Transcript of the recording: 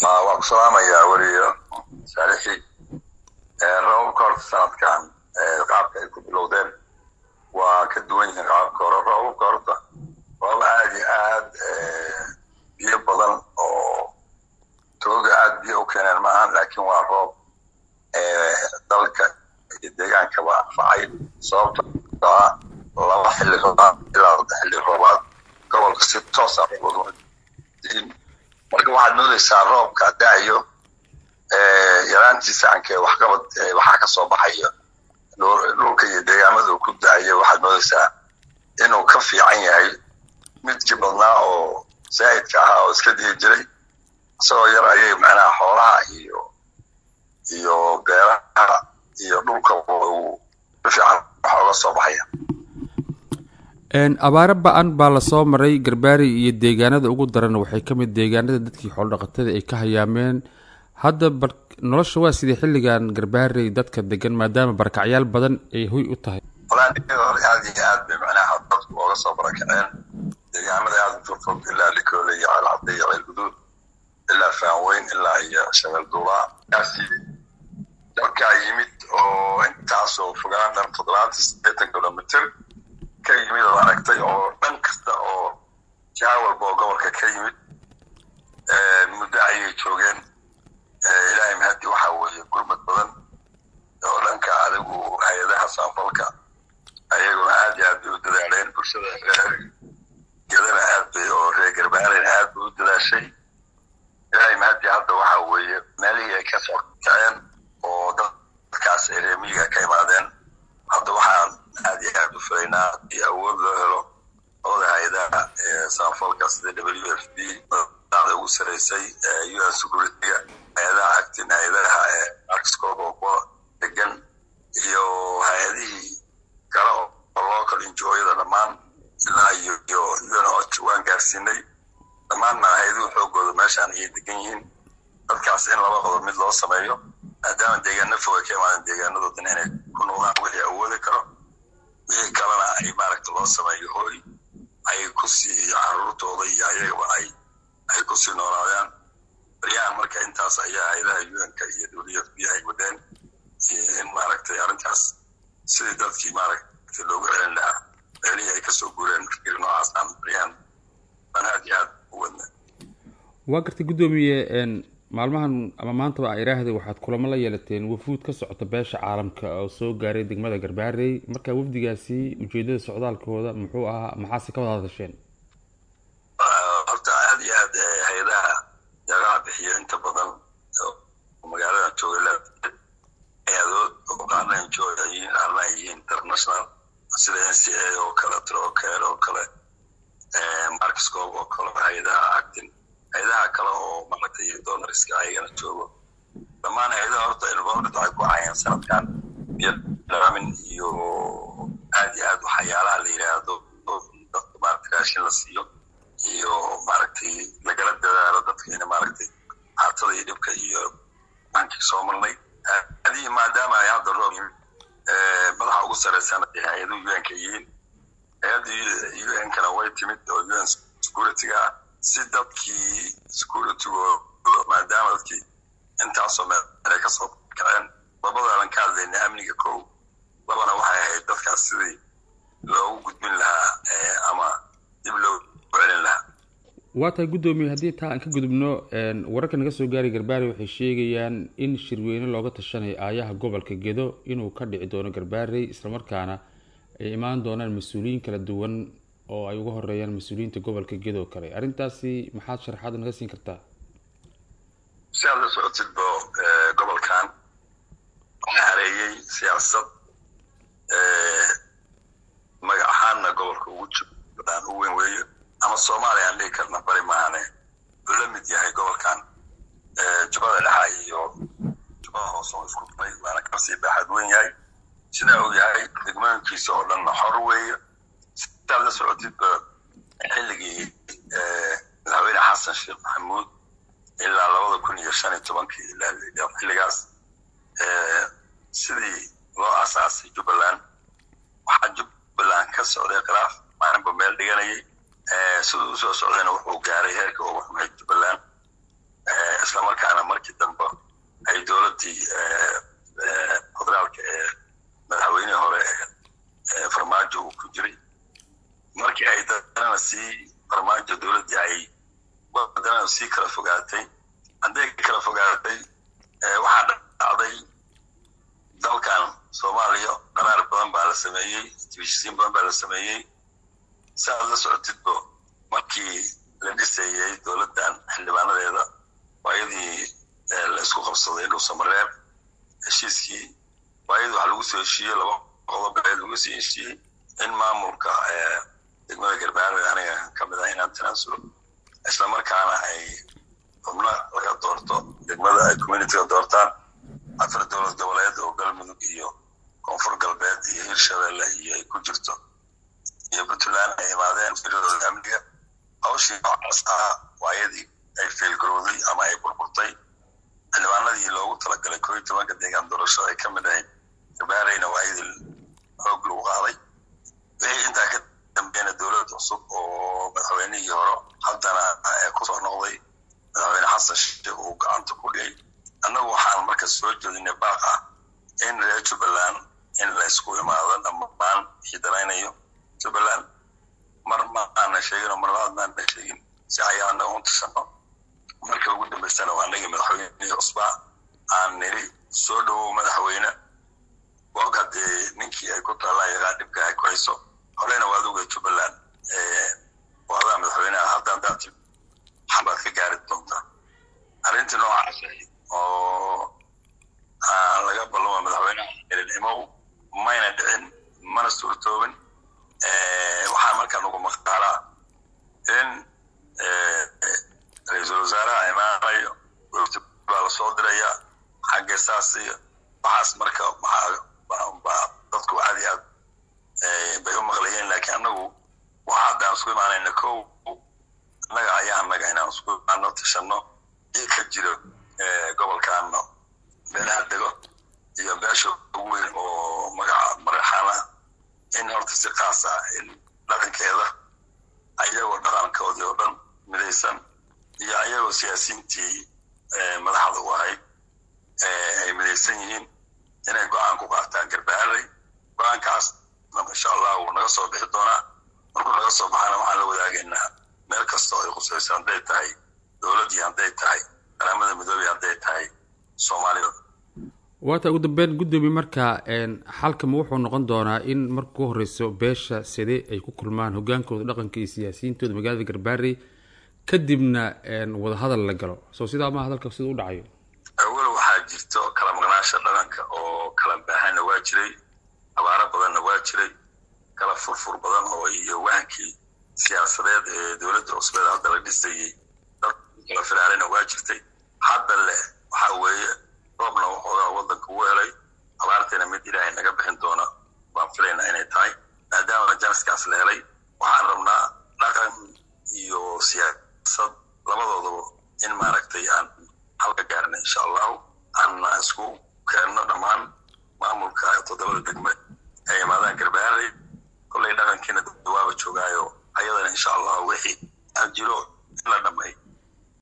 waa ku salaamayaa weliyo saalixi roobabka horta sanadkan qaabka ay ku bilowdeen waa ka duwan yihiin qaabka hore roobabka horta roob aad iyo aad biyo badan oo tooga aad biyo u keeneen maahan laakiin waa roob dalka iyo deegaankaba anfacay sababto ah laba xilli roobaad ilaa saddex xilli roobaad gobolka si toosa marka waxaad moodaysaa roobka da'ayo yaraantiisa ankee waxqabad waxaa ka soo baxaya dhulka iyo deegaamada ku da'ayo waxaad moodaysaa inuu ka fiican yahay midkii badnaa oo zaa'idka ahaa oo iska dihi jiray isagoo yar ayay macnaha xoolaha iyo iyo beeraha iyo dhulka uu si fiican waxa uga soo baxaya abaare ba-an baa lasoo maray garbaari iyo deegaanada ugu daran waxay ka mid deegaanada dadkii xoolodhaqatada ay ka hayaameen hadda bar nolosha waa sidii xilligan garbaarey dadka degan maadaama barakacyaal badan ay hoy u tahay walaal aad iyo aad bay macnaha dadku ooga soo barakaceen deegaamada aada u furfog ilaa likoole iyo ceelcadde iyo ceelguduud ilaa faanweyn ilaa iyo shabeel duulaa kaasi dalkaa yimid oo intaasoo fogaan dhan toddobaatan sideetan kilomitr ka yimid oo aragtay oo dhan kasta oo jiha walba oo gobolka ka yimid muddo ayay joogeen ilaahay mahadi waxa weeye gurmad badan oo dhanka adigu hay-adaha saanfalka ayaguna aad iyo aad bay u dadaaleen bulshada gedana aad bay oo reer garbaarena aad bay u dadaashay ilaahay mahadi hadda waxa weeye meelihii ay ka soo kaceen oo dadkaas ay reemiyiga ka imaadeen hadda waxaan aad iyo aad u filaynaa iyo awood loo helo labada hay-adaha saanfalka sida w f b da ugu saraysay un securityga hay-adaha actin hay-adaha arkscob oo kuwa degan iyo hay-adihii kale oo local injooyada dhammaan ilaa iyo iyo un waan gaarsiinay dhammaanna hay-aduhu xoogooda meeshaan ayay degan yihiin dadkaas in laba qodob mid loo sameeyo maadaama deegaano fog ay ka imaadeen deegaanadoodana inay ku noqdaan wixii awoodi karo wixii kalena ay maaragta loo sameeyo hooy ay kusii caruurtooda iyo ayagaba ay ay kusii noolaadaan baryahan marka intaas ayaa hay-adaha un-ka iyo w f b ay wadeen in maaragtay arrintaas sidii dadkii maaragtay loogu celin lahaa meelihii ay kasoo guureen fikir noocaasaan baryahan baan aad iyo aad u wadna waa gartay guddoomiye maalmahan ama maantaba a iraahday waxaad kulamo la yeelateen wafuud ka socota beesha caalamka oo soo gaaray degmada garbaarey marka wafdigaasi ujeedada socdaalkooda muxuu ahaa maxaase ka wada hadasheen horta aad iyo aad hay-adaha deeqaha bixiyo inta badan magaalada jooga hay-adood oo qaarna enjoy yihiin qaarna ay yihiin international sida n c a oo kale trocare oo kale markscob oo kale hay-adaha actin hay-adaha kale oo maaragtay donoriska ayagana joogo dhammaan hay-adaha horta involved waxay ku hayeen sanadkan iyo laamin iyo aad iyo aad waxyaalaha la yidhaahdo dadka maaragtay raashin la siiyo iyo maaragtay lagala dadaalo dadka ina maaragtay haatada iyo dhibka iyo maankii soo marnay adii maadaama ay hadda roob yimid madaxa ugu sarreysana ay hay-aduhu un-ka yihiin hay-adda un-kana way timid oo un securityga ah si dadkii securitigooda maadaama dadkii intaasoo meel ay ka soo kaceen labadaanan ka hadlayna amniga kow labana waxay ahayd dadkaas sidii loogu gudbin lahaa ama dib loogu celin lahaa waa tahay guddoomiye haddii taa aan ka gudubno wararka naga soo gaaray garbaare waxay sheegayaan in shirweyne looga tashanayo aayaha gobolka gedo inuu ka dhici doono garbaarey islamarkaana ay imaan doonaan mas-uuliyiin kala duwan oo ay uga horeeyaan mas-uuliyiinta gobolka gedo kale arrintaasi maxaad sharaxaad naga siin kartaa si aad la socotidba gobolkan waxaa hareeyey siyaasad magac ahaanna gobolka ugu jubbaland u weyn weeyo ama soomaaliya aan dhihi karna bari maahane uu la mid yahay gobolkan jubbada dhexa iyo jubbada hoose oo isku dhumay waana kasii baaxad weyn yahay sidaa uu yahay degmooyinkiisa oo dhanna xor weeye sidaad la socotidba xilligii madaxweyne xasan sheekh maxamuud ilaa labada kun iyo shan iyo tobankii ilaa xilligaas sidii loo asaasay jubbaland waxaa jubbaland ka socday khilaaf maalinba meel dhiganayay siduu usoo socdayna wuxuu gaaray heerka ugu xumay jubbaland islamarkaa sii kala fogaatay hadday kala fogaatay waxaa dhacday dalkan soomaaliya qaraar badan baa la sameeyey tibishisiin badan baa la sameeyey si aad la socotidbo markii la dhisayey dowladdan xildhibaanadeeda waayadii la isku qabsaday dhuusamareeb heshiiskii waayadii waxaa lagu soo heshiiyey laba qodob ee lagu soo heshiiyey in maamulka degmada garbaarwe aniga ka mid ah inaan tanaasulo islamarkaana ay xubno laga doorto degmada ay communityga doortaan afar dowlad goboleed oo galmudug iyo koonfur galbeed iyo hirshabelle iyo ay ku jirto iyo puntland ay imaadeen firadooda amniga hawshii noocaas ah waayadii ay feelgarowday ama ay burburtay xildhibaanadii loogu talagalay koo iyo tobanka deegaan doorashada ay ka mid ahayd gabaarayna waayadii xoog lagu qaaday wixii intaa ka dambeena dowlad cusub oo madaxweynihii hore haddana kusoo noqday madaxweyne xasan sheekh uu gacanta ku dhigay annagu waxaan marka soo jeedinay baaq ah in reer jubbaland in la isku imaado dhammaan xidalaynayo jubbaland mar ma aana sheegin oo mar labaad maana sheegin si ayaana u tashano marka ugu dambaysana waa anagii madaxweynihii cusbaa aan niri soo dhowow madaxweyne wog haddee ninkii ay ku taallaan yagaa dhibka ay ku hayso horeyna waad oga jubbaland waadaa madaxweyneha haddaan daati xabaad ka gaari doontaa arrintii noocaas oo laga ballama madaxweynaha elinimow mayna dhicin mana suurtoobin waxaa markaa nugu maqaalaa in ra-iisul wasaaraha imaanayo wafti baa lasoo dirayaa xagge saas iyo waxaas marka baa dadku aad iyo aad bay u maqlayeen laakiin annagu waxa haddaan isku imaanayna kow annaga ayaa annaga inaan isku imaano tashano ii ka jiro gobolkaano meelaha dego iyo beesha ugu weyn oo magaca maraxaana in horta si kaas ah in dhaqankeeda ayagoo dhaqankoodii oo dhan midaysan iyo ayagoo siyaasiyiintii madaxda u ahayd ay midaysan yihiin inay go-aan ku qaataan garbaaray go-aankaasna insha allah wuu naga soo bixi doonaa markuu naga soo baxana waxaan la wadaagaynaa meel kasta oo ay khusayso hadday tahay dowladdii hadday tahay qaramada midoobey hadday tahay soomaalida waata ugu dambeyn guddoomiye marka xalkama wuxuu noqon doonaa in marka ku horeyso beesha side ay ku kulmaan hogaankooda dhaqanka iyo siyaasiyiintooda magaalada garbaarey kadibna wadahadal la galo soo sidaa maa hadalka sida u dhacayo awal waxaa jirto kala maqnaasha dhaqanka oo kala baahana waa jiray abaaro badanna waa jiray kala furfur badan oo iyo wahankii siyaasadeed ee dowladda cusbeed hadda la dhisayey dad kala firaalina waa jirtay hadda leh waxaa weeye roobna waxoogaa waddanka u helay abaartiina mid ilaahay naga bixin doona baan filaynaa inay tahay maadaama janiskaas la helay waxaan rabnaa dhaqan iyo siyaasad labadoodaba in maaragtay aan halka gaarna insha allahu aan isku keenno dhammaan maamulka toddobada degme